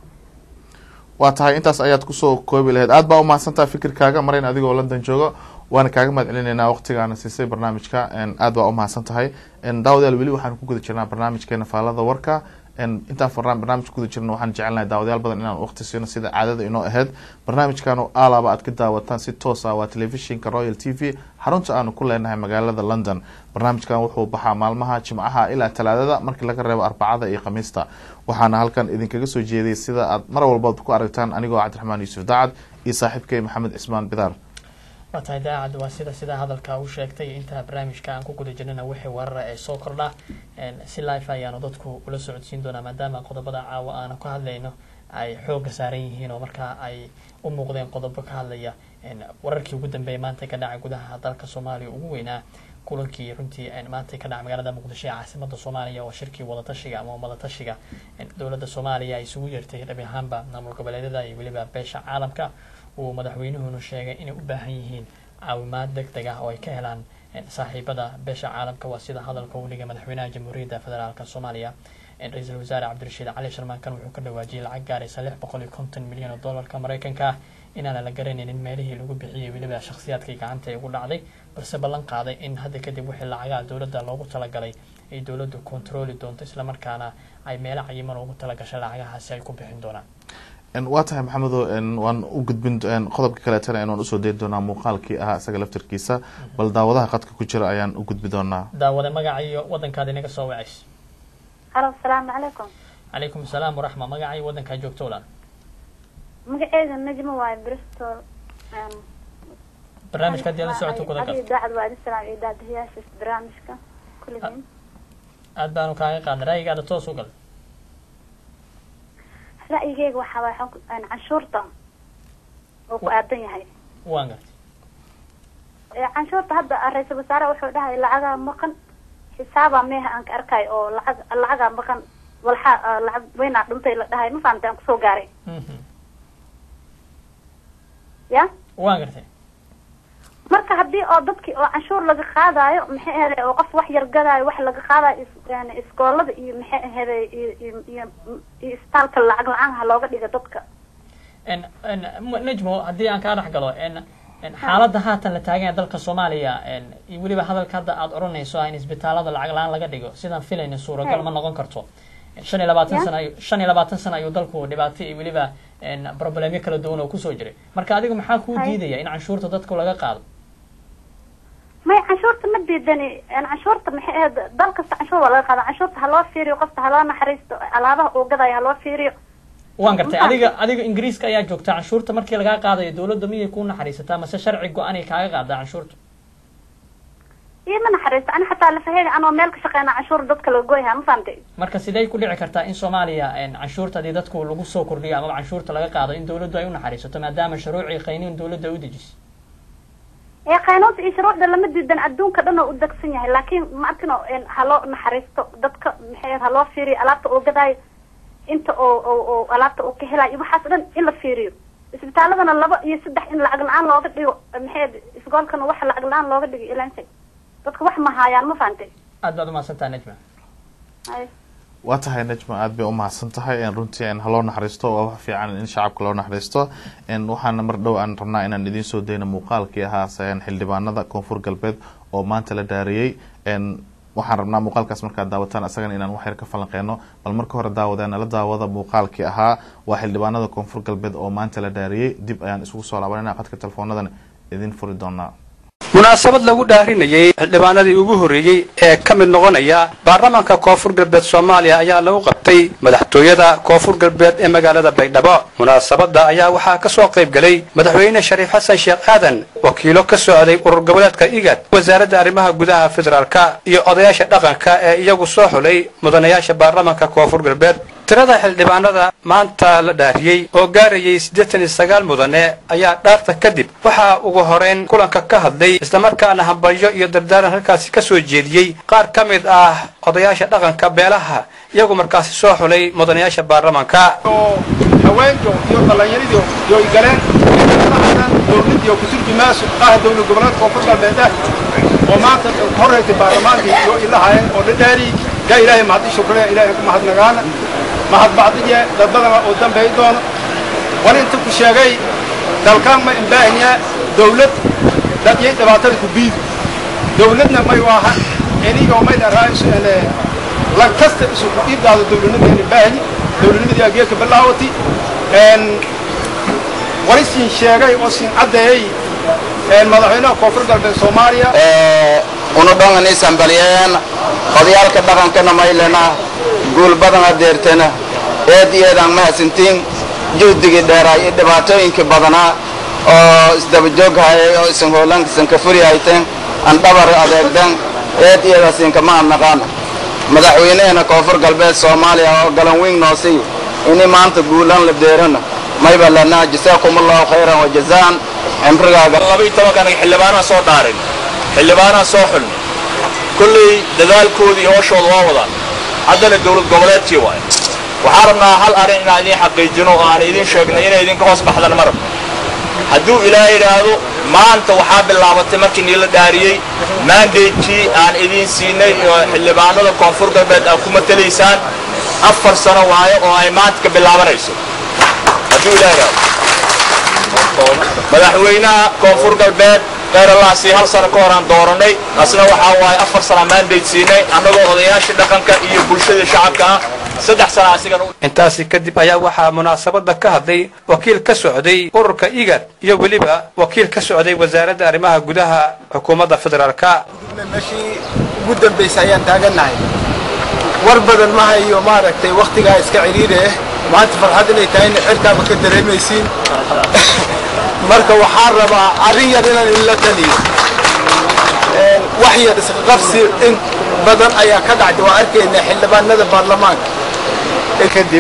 S2: waa tahay intaas ayaad kusoo koobi lahayd aad baa umahadsantaha fikirkaaga marayn adigoo london jooga waana kaaga mahad celinaynaa waqtigaana siisay barnaamijka aad baa umahadsan tahay daawadayaal weli waxaan ku guda jirnaa barnaamijkeena faalada warka intaan farnaan barnaamij guda jirna waxaan jecelnahay daawadayaal badan inaan waqti siino sida caadada inoo ahayd barnaamijkan oo alaaba aad ka daawataan si toos ah waa telefishinka royal t v xarunta aanu ku leenahay magaalada london barnaamijkan wuxuu baxaa maalmaha jimcaha ilaa talaadada markii laga reebo arbacada iyo khamiista waxaana halkan idinkaga soo jeediyay sida aad mar walbaad ku aragtaan anigoo cabdiraxmaan yuusuf dacad iyo saaxiibkay maxamed cismaan bidaar
S1: waa tahay daacad waa sida sidaa hadalka u sheegtay intaa barnaamijka aan ku guda jirnana wixii warara ee soo kordha si life ayaanu dadku ula socodsiin doonaa maadaama qodobada caawa aanu ka hadlayno ay xooga saaran yihiin oo markaa ay u muuqdeen qodobo ka hadlaya wararkii ugu dambeeyay maanta ka dhacay gudaha dalka soomaaliya ugu weynaa kulankii runtii maanta ka dhacay magaalada muqdisho ee caasimada soomaaliya oo shirkii wadatashiga ama wadatashiga dowladda soomaaliya ay isugu yeertay dhabi ahaanba maamul goboleedyada iyo weliba beesha caalamka uu madaxweynuhuna sheegay inay u baahan yihiin caawimaad deg deg ah oo ay ka helaan saaxiibada beesha caalamka waa sida hadalka uu dhigay madaxweynaha jamhuuriyadda federaalk soomaaliya ra-iisul wasaare cabdirashiid cali sharmaankan wuxuu ka dhawaajiyay lacag gaaraysa lix boqol iyo konton milyan oo dollarka mareykanka ah inaana la garanaynin meelihii lagu bixiyey weliba shakhsiyaadkii gacanta ugu dhacday balse ballan qaaday in hadda kadib wixii lacagaha dowladda loogu talagalay ay dowladdu kontarooli doonto islamarkaana ay meelo cayiman ugu talagashay lacagahaasi ay ku bixin doonaan
S2: waa tahay maxamedo waan u gudbin qodobka kaleetana waan usoo dayn doonaa muuqaalkii ahaa isaga laftarkiisa bal daawadaha qadka ku jira ayaan u gudbi doonaa
S1: daawade magaca iyo waddankaad inaga soo wacayso
S10: halo asalaamu calaykum
S1: calaykum asalaam waraxma magaca iyo waddankaa joogto ulan
S10: magaceeda najmo waaye bristol
S1: barnaamijka haddii aad la socoto guda gal
S11: idaacad waa idin salaam iyo daadiyaasha barnaamijka kulligiin
S1: aad baanu kaaga qaadnay ra'yigaada toos u gal
S11: ra'yigeyga waxaa waay xog- een, canshuurta oo ku aadan yahay
S1: waan gartay
S11: Ee, canshuurta hadda ra-iisul wasaare wuxuu dhahay lacagaa maqan xisaaba meeha aan ka arkay oo lacag lacagaa maqan walxa ah, lacag weynaa dhuntay la dhahay ma fahamtay aan kusoo gaaray
S1: Mhm.
S11: ya
S1: waan gartay
S11: marka haddii oo dadkii oo canshuur laga qaadayo maxay ahaday oo qof wax yar gadaayo wax laga qaadayo is- yani iskoolada iyo maxay ahaday iyo iyo iyo iyo isbitaalka lacag la-aan ha looga dhiga dadka
S1: En- en, m- najmo haddii aan kaa dhex galo en en xaaladda haatan la taagan yahay dalka soomaaliya en iyo weliba hadalka hadda aad odhanayso ah in isbitaalada lacag la-aan laga dhigo sidaan filayna suuragal ma noqon karto shan iyo labaatan
S11: Ya.
S1: sana ayu- shan iyo labaatan sana ayuu dalku dhibaato iyo weliba en problemyo kala duwan oo kusoo jiray marka adiga maxaa kuu
S11: Hay.
S1: diidaya in canshuurta dadku laga qaado
S11: may canshuurta ma diidani een, canshuurta maxay ahayd dal kasta canshuur waa laga qaada canshuurta ha loo fiiriyo qofta ha loo naxariisto alaabaha uu gadaayo ha loo fiiriyo
S1: waan gartay
S11: Ma
S1: adiga adiga ingiriiska ayaa joogta canshuurta markii lagaa qaadayo dowladda miyay kuu naxariisataa mase sharci go-anay kaaga qaadaa canshuurta
S11: iyo ma naxariisto ani xataa lafaheyga anoo meel ka shaqeyna canshuur dadka laga goyha ma fahamtay
S1: marka sidee ku dhici kartaa in soomaaliya en, canshuurta haddii dadku lagu soo kordhiyo amaba canshuurta laga qaado in dowladdu ay u naxariisato maadaama shuruucii qayniin dowladda ay u dejisay
S11: ee qaynuunta iyo shuruucda lama diidan adduunka dhan oo u degsan yahay laakiin ma arkino een, ha loo naxariisto dadka maxay ahayd ha loo fiiriyo alaabta uu gadaayo inta oo oo oo alaabta uu ka helayo iyo waxaas dhan in la fiiriyo isbitaaladana laba iyo saddex in lacag la-aan looga dhigo maxay ahayd isgoolkana wax lacag la-aan looga dhigo ilaansa dadka wax ma haayaan ma fahantay
S1: aad baad umahadsantaha najma
S11: Ay.
S2: waa tahay najma aad bay umahadsan tahay en runtii en haloo naxariisto waa wax fiican in shacabka loo naxariisto en waxaana mar dhow aan rabnaa inaan idiin soo dayno muuqaalkii ahaa en xildhibaanada koonfur galbeed oo maanta la dhaariyey en waxaan rabnaa muuqaalkaas markaad daawataan asagana inaan wax yar ka falanqeyno bal marka hore daawadee nala daawada muuqaalkii ahaa waa xildhibaanada koonfur galbeed oo maanta la dhaariyey dib ayaan isugu soo laabanayna qadka teleefoonadan idin furi doonaa
S12: munaasabad lagu dhaarinayey xildhibaanadii ugu horreeyey ee ka mid noqonaya baarlamaanka koonfur galbeed soomaaliya ayaa lagu qabtay madaxtooyada koonfur galbeed ee magaalada baydhabo munaasabadda ayaa waxaa ka soo qayb galay madaxweyne shariif xasan sheekh aadan wakiilo ka socday urur goboleedka igad wasaaradda arrimaha gudaha federaalka iyo odayaasha dhaqanka ee iyagu soo xulay mudanayaasha baarlamaanka koonfur galbeed tirada xildhibaanada maanta la dhaariyey oo gaarayay siddeetan iyo sagaal mudane ayaa dhaarta kadib waxaa ugu horeyn kulanka ka hadlay islamarkaana hambalyo iyo dardaaran halkaasi ka soo jeediyey qaar ka mid ah odayaasha dhaqanka beelaha iyagu markaasi soo xulay mudanayaasha baarlamaanka
S13: haweenka iyo dhallinyaradii iyo galeen dowladda iyo kusurbi maasu ah dowlad goboleedka koonfur galbeed ah oo maanta horreysay baarlamaankii iyo ilahaayeen oo la dhaari yaa ilaahay mahadi shukraya ilaahay ku mahadnagaana mahadbacdiye dad badana oo dambeey doono wali inta ku sheegay dalkaan ma imbaahinya dowlad dadiyay dhibaatada ku biidi dowladna may waaha enigo may dharaayisu ene lag kasta isu ku dhiibdaado dowladnimadeena imbaahi dowladnimadii ageeka bilaawati wali siin sheegay oo siin caddeeyey madaxweynaha koonfur galbeed soomaaliya
S14: unu dhongani sambaliyeen odayaalka dhaqankana maylena guul badan adeertena eed iyo eedaan mahadsantiin juhdigii dheeraa iyo dhibaatooyinkii badanaa oo isdabajoog hayay oo isan hoolankiisan ka furi hayteen aan dhabar adeegden eed iyadaasinka ma adnaqaana madaxweynaheena koonfur galbeed soomaaliya oo galan weyn noosii ini maanta guulan la deerana mayba lanaa jasaakumullahu khayran wa jazaan cimrigaaga
S15: labaiy tobankan xildhibaanaa soo dhaarin xildhibaanaa soo xulni kulley dadaalkoodii hooshooda waa wadaan haddana dowlad goboleedkii waaye waxaan rabnaa hal arrin inaan idiin xaqiijino oo aan idiin sheegnay inay idinka hoos baxdan marab hadduu ilaahay idhaahdo maanta waxaa bilaabatay markii niila dhaariyey maandaydkii aan idiin siinay oo xildhibaanada koonfur galbeed aad ku matalaysaan afar sano waayo oo ay maanta ka bilaabanayso hadduu ilaahay idhaahdo madaxweynaha koonfur galbeed kheyralaasi hal sano ka horaan dooranay asna waxaa waaye afar sana maandayd siinay annagoo odayaashii dhaqanka iyo bulshadii shacabka ah saddex sana asigana
S12: intaasi kadib ayaa waxaa munaasabadda ka hadlay wakiil ka socday ururka igad iyo weliba wakiil ka socday wasaaradda arrimaha gudaha xukuumadda federaalka
S16: meeshii ugu dambaysay ayaan taagannahay war badan ma hayo maaragtay wakhtigaa iska cidhiidhi ah maanta farxad inay tahayna cirkaaba ka dareemaysiin marka waxaan rabaa arrin yar inaan ila taliyo Een, wax yar isqabsi in badan ayaa ka dhacday waa arkaynaa xildhibaanada baarlamaanka
S2: kadib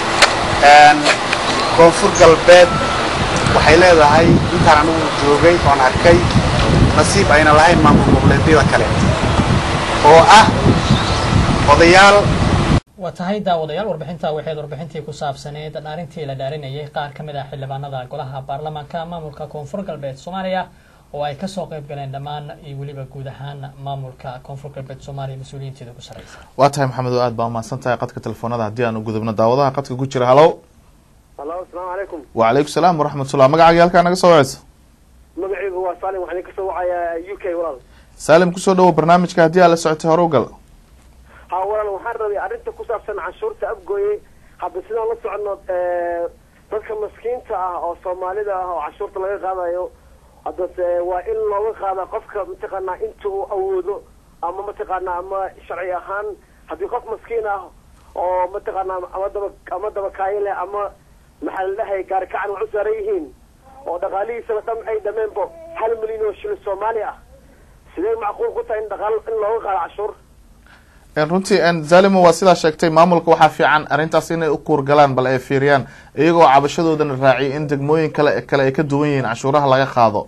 S2: een, koonfur galbeed waxay leedahay intaan anigu joogay oon arkay nasiib ayna lahayn maamul goboleedyada kale oo ah odayaal
S1: waa tahay daawadayaal warbixinta waxayd warbixintii ku saabsaneed dhaarintii la dhaarinayay qaar ka mid ah xildhibaanada golaha baarlamaanka maamulka koonfur galbeed soomaaliya oo ay kasoo qayb galeen dhammaan iyo weliba guud ahaan maamulka koonfur galbeed soomaaliya mas-uuliyiinteeda ku sarreysa
S2: waa tahay maxamed oo aad baa umahadsan tahay qadka telefoonada haddii aan u gudubno daawadaha qadka ku jira halow
S17: halo asalaamu calaykum
S2: wacalaykum salaam waraxmatullah magacaaga halkaa naga soo waceysa
S17: magacaygu waa salim waxaan idin kasoo wacayaa u k walaal
S2: saalim kusoo dhawow barnaamijka haddii aad la socotay hore u gal
S17: ha walaal waxaan rabay arrinta ku saabsan canshuurta afgooye hadda sidaan la socono dadka maskiinta ah oo soomaalida ah oo canshuurta laga qaadayo haddase waa in looga qaada qofka mataqaanaa inta uu awoodo ama mataqaanaa ama sharci ahaan haddii qof maskiin ah oo mataqaanaa ama daba ama dabakaayo leh ama maxaa la dhahay gaarikacan wax u saaran yihiin oo dhaqaalihiisaba dham ay dhameenbo hal milyan oo shilin soomaali ah sidee macquul ku tahay in dhaqaal in looga qaado cashuur
S2: En runtii en zalimo waa sidaa sheegtay maamulka waxaa fiican arrintaas inay u kuurgalaan bal ay fiiriyaan iyagoo cabashadoodana raaciyay in degmooyin kale kale ay ka duwan yihiin canshuuraha laga qaado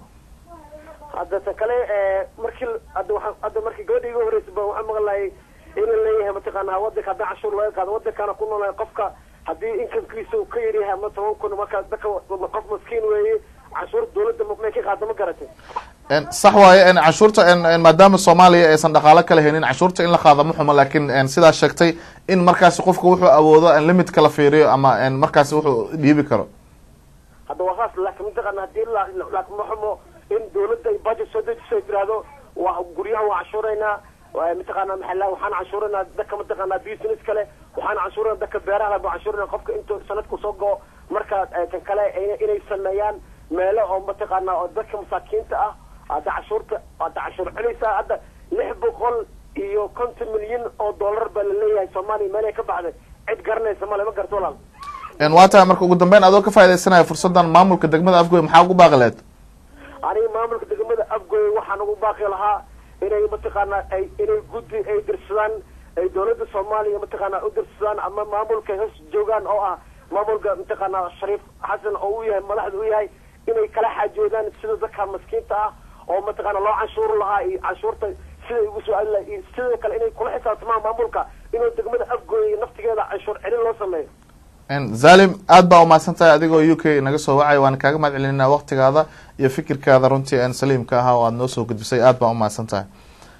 S17: hadda ta kale markii hadda waxaa hadda markii gabadha iga horreysay ba waxaan maqlahay inuu leeyahay mataqaanaa wadanka haddii cashuur laga qaado wadankaana ku noolahay qofka haddii inkamkiisa uu ka yaryahay ama toban kun markaa dadka qof maskiin weeye cashuur dawladda may ka qaado ma garatay
S2: En sax waaye en canshuurta en en maadaama soomaaliya aysan dhaqaalo kala helin canshuurta in la qaado ma xumo laakiin en sidaa sheegtay in markaasi qofku wuxuu awoodo en limit kala fiiriyo ama en markaasi wuxuu dhiibi karo
S17: hadda waa saas laakiin mataqaana haddii la laakiin ma xumo in dawladda ay budget soo dejiso ay tiraahdo waa guryahan waa cashuuraynaa waa mataqaana maxaa waxaan cashuuraynaa dadka mataqaana business kale waxaan cashuuraynaa dadka beeraha baa cashuuraynaa qofka intuu sanadku soo go marka kan kale inay sameeyaan meelo oo mataqaana oo dadka masaakiinta ah hadda cashuurta hadda cashuur celinaysaa hadda lix boqol iyo konton milyan oo dollar baa laleeyahay soomaaliya meel ay ka baxday cid garanaysa male ma garto walaal
S2: en waa tahay marka ugu dambeyn adoo ka faaidaysanaya fursadan maamulka degmada afgoy maxaa ugu baaqi leed
S17: aniga maamulka degmada afgoy waxaan ugu baaqi lahaa inay mataqaana ay inay guddi ay dirsadaan ay dawladda soomaaliya mataqaana u dirsadaan ama maamulka hoos joogaan oo ah maamulka mataqaana shariif xasan oo u yahay madaxda u yahay inay kala xaajoodaan sida dadka maskiinta ah oo mataqaana loo canshuuri lahaa iyo canshuurta siday ugu soo aadi lahaa iyo sidoo kale inay kula xisaabtamaan maamulka inuu degmada afgooya naftigeeda canshuur celin loo sameeyo
S2: en zalim aad baa umahadsan tahay adigoo u k naga soo wacay waana kaaga mahad celinayna waktigaada iyo fikirkaada runtii en saliimka ahaa oo aada noo soo gudbisay aad baa umahadsan tahay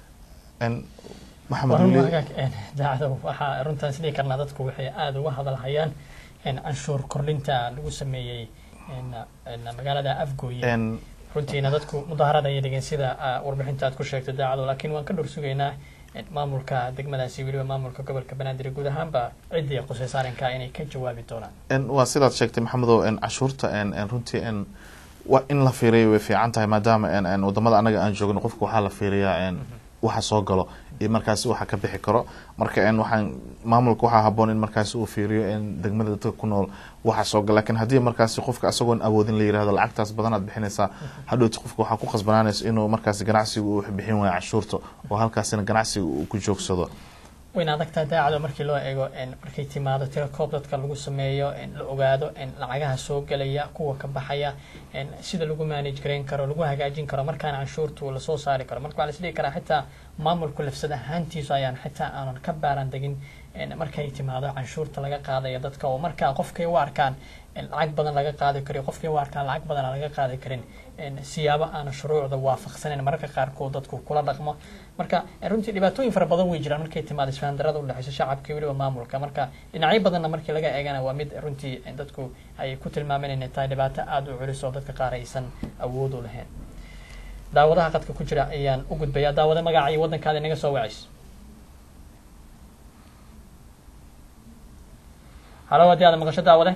S2: en maxamed weli
S1: daacada waxaa runtaan isdhihi karnaa dadku waxay aada uga hadalhayaan canshuur kordhinta lagu sameeyey magaalada afgooye
S2: en
S1: runtiina dadku mudaharada ayay dhigeen sida warbixinta aad ku sheegtay daacado laakiin waan ka dhor sugaynaa maamulka degmadaasi weliba maamulka gobolka banaadir guud ahaanba ciddii qusay saarinka inay ka jawaabi doonaan
S2: en waa sidaad sheegtay maxamedow en cashuurta en en runtii en wa in la fiiriyo way fiican tahay maadaama en en wadamada anaga aan joogno qofka waxaa la fiiriyaa en waxa soo galo iyo markaasi waxa ka bixi karo marka en waxaan maamulka waxaa haboon in markaasi uu fiiriyo in degmada dadka ku nool waxa soo galo lakin haddii markaasi qofka asagoon awoodin la yirahdo lacagtaas badan aad bixinaysaa hadhowti qofka waxaa ku qasbanaanaysa inuu markaasi ganacsiga uu bixin waayo cashuurta oo halkaasina ganacsiga uu ku joogsado
S1: wayna adagtaa daacado markii loo eego markay timaado tiro koob dadka lagu sameeyo la ogaado lacagaha soo gelaya kuwa ka baxaya sida lagu manage garayn karo lagu hagaajin karo markaana canshuurtu lasoo saari karo marka waxaa lasdhihi karaa xitaa maamulku lafsad ahaantiisu ayaan xitaa aanan ka baaran degin markay timaado canshuurta laga qaadaya dadka oo markaa qofkay u arkaan lacag badan laga qaadi kariyo qofkii u arkaan lacag badan aan laga qaadi karin siyaabo aan shuruucda waafaqsaneyn mararka qaarkood dadku kula dhaqmo marka runtii dhibaatooyin fara badan way jiraan markay timaado isfahandarada udhexeysa shacabka weliba maamulka marka dhinacyo badanna markii laga eegana waa mid runtii dadku ay ku tilmaameen inay tahay dhibaato aada u culis oo dadka qaar aysan awood u lahayn daawadaha qadka ku jira ayaan u gudbayaa daawada magaca iyo waddankaada inaga soo wacays halo haddii aada maqasho daawade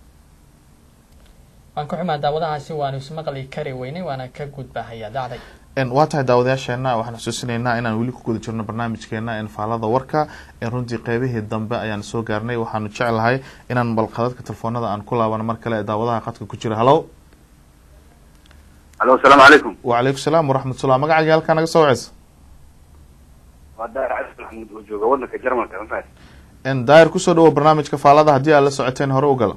S1: waan ka xumaa daawadahaasi waanu ismaqli kari weynay waana ka gudbahayaa dacday
S2: waa tahay daawadayaasheena waxaan xusuusinaynaa inaan weli ku guda jirno barnaamijkeena faalada warka runtii qeybihii dambe ayaan soo gaarnay waxaanu jeclahay inaan bal khadadka telefoonada aan ku laabano mar kale daawadaha qadka ku jira hallo
S18: alo asalaamu calaykum
S2: wacalaykum salaam waraxmatullah magacaaga halkaa naga soo waceysa
S18: waa daahir cabdi maxamuud oo jooga wadanka jarmalka ma fahat
S2: daahir kusoo dhawo barnaamijka faalada haddii aad la socoteen hore u galo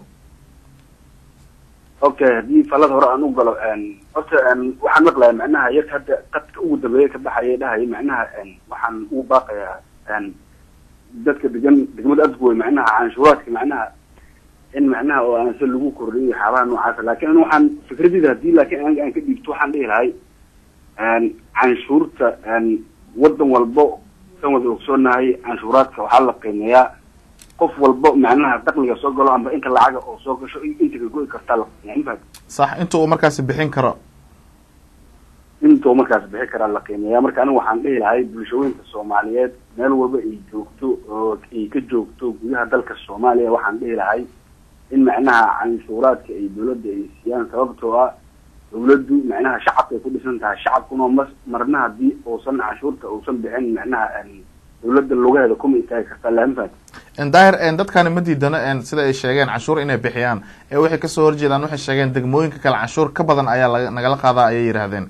S18: okay haddii falada hore aan u galo horta waxaan maqlaya macnaha yar hadda qadka ugu dambeeya ka baxaya dhahaya macnaha waxaan ugu baaqayaa dadka degan degmada adgoy macnaha canshuuraadka macnaha in macnaha oo aanse lagu kordhiyo waxyaabaha noocaasa laakin an waxaan fikradeyda hadii laakiin aniga aan ka dhiibto waxaan dhihi lahay canshuurta wadan walbo san wada ogsoonahay canshuuraadka waxaa la qiimeeyaa qof walbo macnaha dakliga soo galo amba inta lacaga oo soo gasho inta ka go'i kartaa la qiimeeya ma fahat
S2: sax inta uu markaasi bixin karo
S18: intuu markaas bixi karaa la qiimeeya marka aniga waxaan dhihi lahay bulshooyinka soomaaliyeed meel walba ay joogto oo ay ka joogto gudaha dalka soomaaliya waxaan dhihi lahay in macnaha canshuuraadka ay dawladda ay siiyaan sababtoo ah dawladdu macnaha shacabka ay ku dhisan tahay shacabkuna ma marna haddii uusan canshuurta uusan bixin macnaha dawladda lugaheeda kuma istaagi kartaa lama fahat
S2: daahir dadkani ma diidano sida ay sheegeen canshuur inay bixiyaan ee waxay kasoo horjeedaan waxay sheegeen degmooyinka kale canshuur ka badan ayaa laga nagala qaadaa ayay yidhaahdeen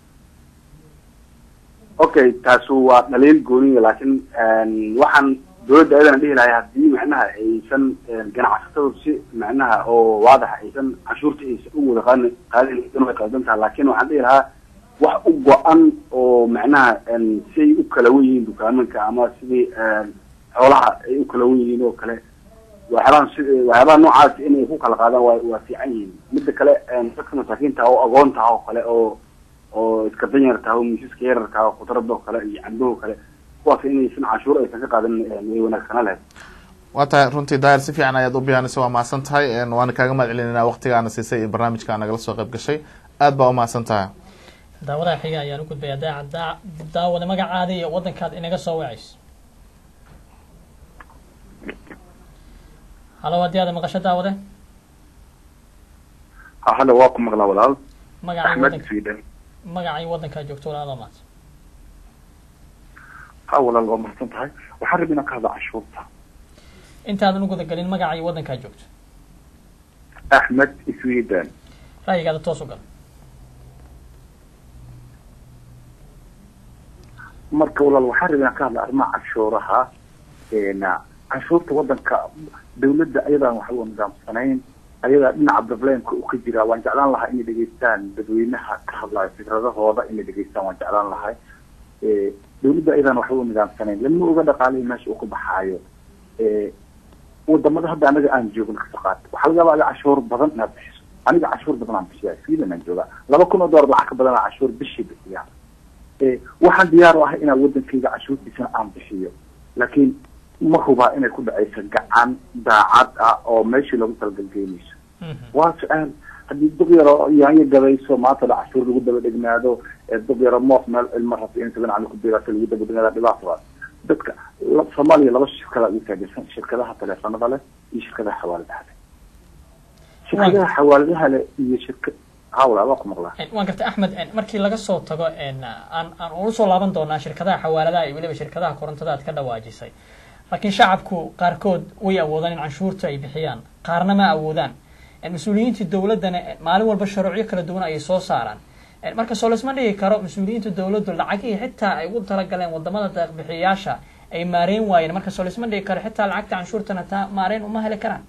S18: okay taasu waa dhaliil gooniya laakiin waxaan dawladda ayadana dhihi lahay haddii macnaha aysan ganacsatadu si macnaha oo waadax aysan canshuurta aysan u wada qaadin qaadin way qaldan taha laakin waxaan dhihi lahaa wax u go-an oo macnaha siay u kala wen yihiin dukaamanka ama sidii xoolaha ay u kala wen yihiin oo kale waxyaabaha si waxyaabaha noocaas inay ku kala qaadaan waa waa fiican yihiin midda kale dadka masaakiinta oo agoontaha oo kale oo oo iska danyartaha oo miisaska yararkaha oo khudrada oo kale iyo cambaho kale kuwaas inaysan canshuur aysan ka qaadan way wanaagsana lahayd
S2: waa tahay runtii daahir si fiican ayaad u biyaanaysa waa mahadsan tahay waana kaaga mahad celinayna waqtigaana siisay iyo barnaamijka nagala soo qayb gashay aad baa umahadsan tahay
S1: daawadaha xiga ayaan u gudbaya daaca daawada magacaada iyo wadankaad inaga soo wacayso halo haddii aada maqasho daawade
S19: ha hada waa ku maqlaa walaal
S1: magacay
S19: axmed
S1: wadanka
S19: sweden
S1: magacay wadankaa joogto walaalo maad
S19: ha walaal waa mahadsan tahay waxaan rabay inaan ka hadla canshuurta
S1: intaadan u gudagelin magacay wadankaa joogto
S19: axmed sweden
S1: ra'yigaada toos u gal
S19: marka walaal waxaan rabay inaan ka hadla arrimaha canshuuraha canshuurta wadanka dawladda ayadaan waxba nidaamsanayn ayadaa dhinaca problemka uu ka jiraa waan jeclaan lahaa inay dhegeystaan dadweynaha ka hadlayo fikradahooda inay dhegeystaan waan jeclaan lahay dawladda ayadaan waxba nidaamsanayn lama oga dhaqaalihii meesha uu ka baxaayo wadamada hadda anaga aan joogno kasoo qaata waxaa laga yaabaa adiga canshuur badan inaad bixiso aniga canshuur badan aan bixiya sweden aan joogaa laba kun oo dollar lacag ka badan aan canshuur bishii bixiya waxaan diyaar u ahay inaan wadankayga canshuurtiisana aan bixiyo laakiin ma hubaa inay ku dhacayso gacan daacad ah oo meeshii lagu talagalgeynayso waa su-aal haddii duq yaro yaanyo gabayso maanta dha cashuur lagu daba dhegnaado duq yaro moof meel cilmo rabta in saban cali ku biiraato lagu daba dhegnaada dhibaata dadka soomaaliya laba shirkada ugu taageersan shirkadaha teleefanada leh iyo shirkadaha xawaaladaha leh shirkadaha xawaaladaha leh iyo shirka hawla waa ku maqlaa
S1: waan gartay axmed markii laga soo tago aan aan ulu soo laaban doonaa shirkadaha xawaaladaha iyo weliba shirkadaha korontada aad ka dhawaajisay laakiin shacabku qaarkood way awoodaan in canshuurta ay bixiyaan qaarna ma awoodaan mas-uuliyiinta dowladdana maalin walba shuruucyo kala duwan ayay soo saaraan marka soo laisma dhigi karo mas-uuliyiinta dowladdu lacagihii xitaa ay ugu talagaleen wadamada deeqbixiyayaasha ay maareyn waayeen marka soo laisma dhigi karo xitaa lacagta canshuurtana taa maareyn uma heli karaan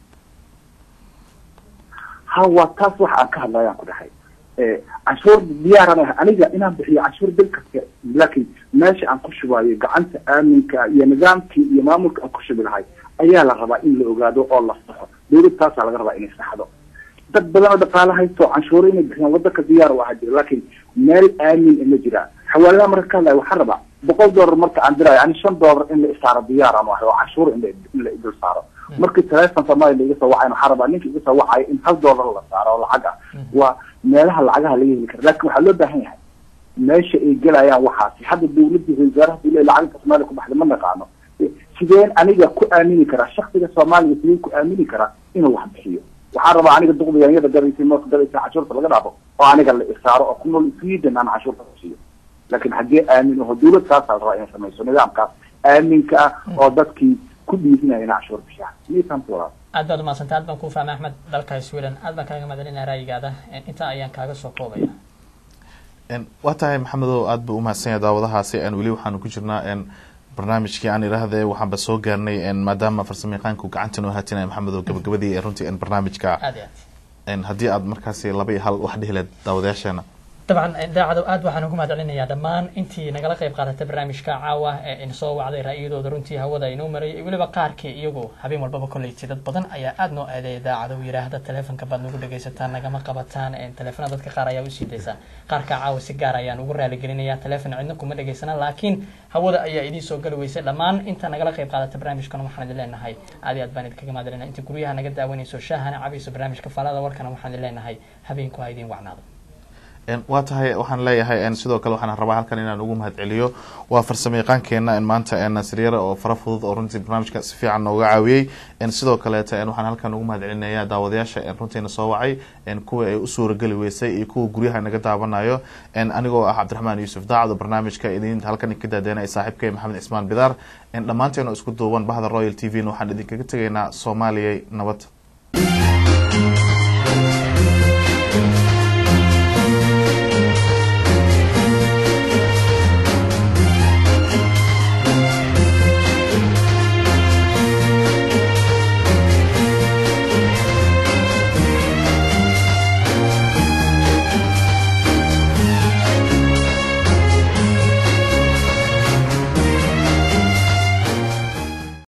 S19: ha waa taas waxa aan ka hadlayaan ku dhahay canshuur diyaaran ah aniga inaan bixiyo canshuur bil kasta laakiin meesha aan ku shubaayo gacanta aaminka iyo nidaamkii iyo maamulka aan ku shubi lahay ayaa la rabaa in la ogaado oo la saxo dawlad taasaa laga rabaa inay saxdo dad badan oo dhaqaala haysto canshuuro inay bixiyaan wadanka diyaar u ahaa jira laakiin meel aamin ma jira xawaaladaha marka ka hadlaya waxaan rabaa boqol dollar marka aan dirayo ani shan dollar in la isaaro diyaar ama oo canshuur in la in la idul saaro markii telephone soomaaliya laiga soo wacayn waxaan rabaa ninka iga soo wacayo in hal dollar la saaro oo lacag ah waa meelaha lacagaha laga heli kara laakin waxaa loo baahan yahay meesha ay gelayaan waxaasi hadda dawladda wasaaraha dawlada lacagta soomaaliya ku baxda ma naqaano sideen aniga ku aamini karaa shaksiga soomaaliya sideen ku aamini karaa inuu wax bixiyo waxaan rabaa aniga duqda yaanyada gadaysa mooska gadaysa canshuurta laga dhaafo oo aniga la isaaro oo ku nool sweden aan canshuurta bixiyo laakiin haddii aamin aho dawlad saasaa la rabaa inay samayso nidaamkaas aaminka ah oo dadkii ku dhiirinaya inay cashuur bixiyaan miisaanku walaal
S1: aad baad umahadsantay aad baan kuu fahmay axmed dalka sweden aad baan kaaga mahadcelinaya ra'yigaada intaa ayaan kaaga soo koobaya
S2: waa tahay maxamedow aad buu umahadsan yahay daawadahaasi weli waxaanu ku jirnaa barnaamijkii aan idhaahde waxaanba soo gaarnay maadaama farsamayaqaanku gacanta noo haatinaya maxamedow gabagabadii ee runtii barnaamijka
S1: aad iyo aad
S2: haddii aad markaasi laba iyo hal wax dhihi leed daawadayaasheena
S1: dabcan daacado aad waxaan ugu mahad celinayaa dhammaan intii nagala qayb qaadatay barnaamijka caawa ee insoo wacday ra'yadooda runtii hawada inoo marayay weliba qaarkii iyagu habeen walbaba kolleytay dad badan ayaa aad noo aadeeya daacado yidhaahda taleefonka baad nagu dhegaysataan nagama qabataan taleefona dadka qaar ayaa usii daysaan qaarka caawa si gaar ayaan ugu raaligelinayaa taleefon cidna kuma dhagaysana laakiin hawada ayaa idiin soo gali weysay dhammaan inta nagala qayb qaadatay barnaamijkana waxaan idin leenahay aad iyo aad baan idinkaga mahad celinaya inta guryaha naga daawanayso shaahana cabayso barnaamijka faalada warkana waxaan idin leenahay habeenku ha idiin wacnaado
S2: waa tahay waxaan leeyahay sidoo kale waxaan rabaa halkan inaan ugu mahad celiyo waa farsamo yaqaankeena maanta nasriyara oo fara fudud oo runtii barnaamijka si fiican nooga caawiyey sidoo kaleeta waxaan halkan ugu mahad celinaya daawadayaasha runtiina soo wacay kuwa ay u suurageli weysay iyo kuwa guryaha naga daawanayo anigoo ah cabdiraxmaan yuusuf daacad oo barnaamijka idin halkan ka daadeenaya saaxiibkay maxamed cismaan bidaar dhammaanteena isku duuban bahda royal t v waxaan idinkaga tegaynaa soomaaliyay nabad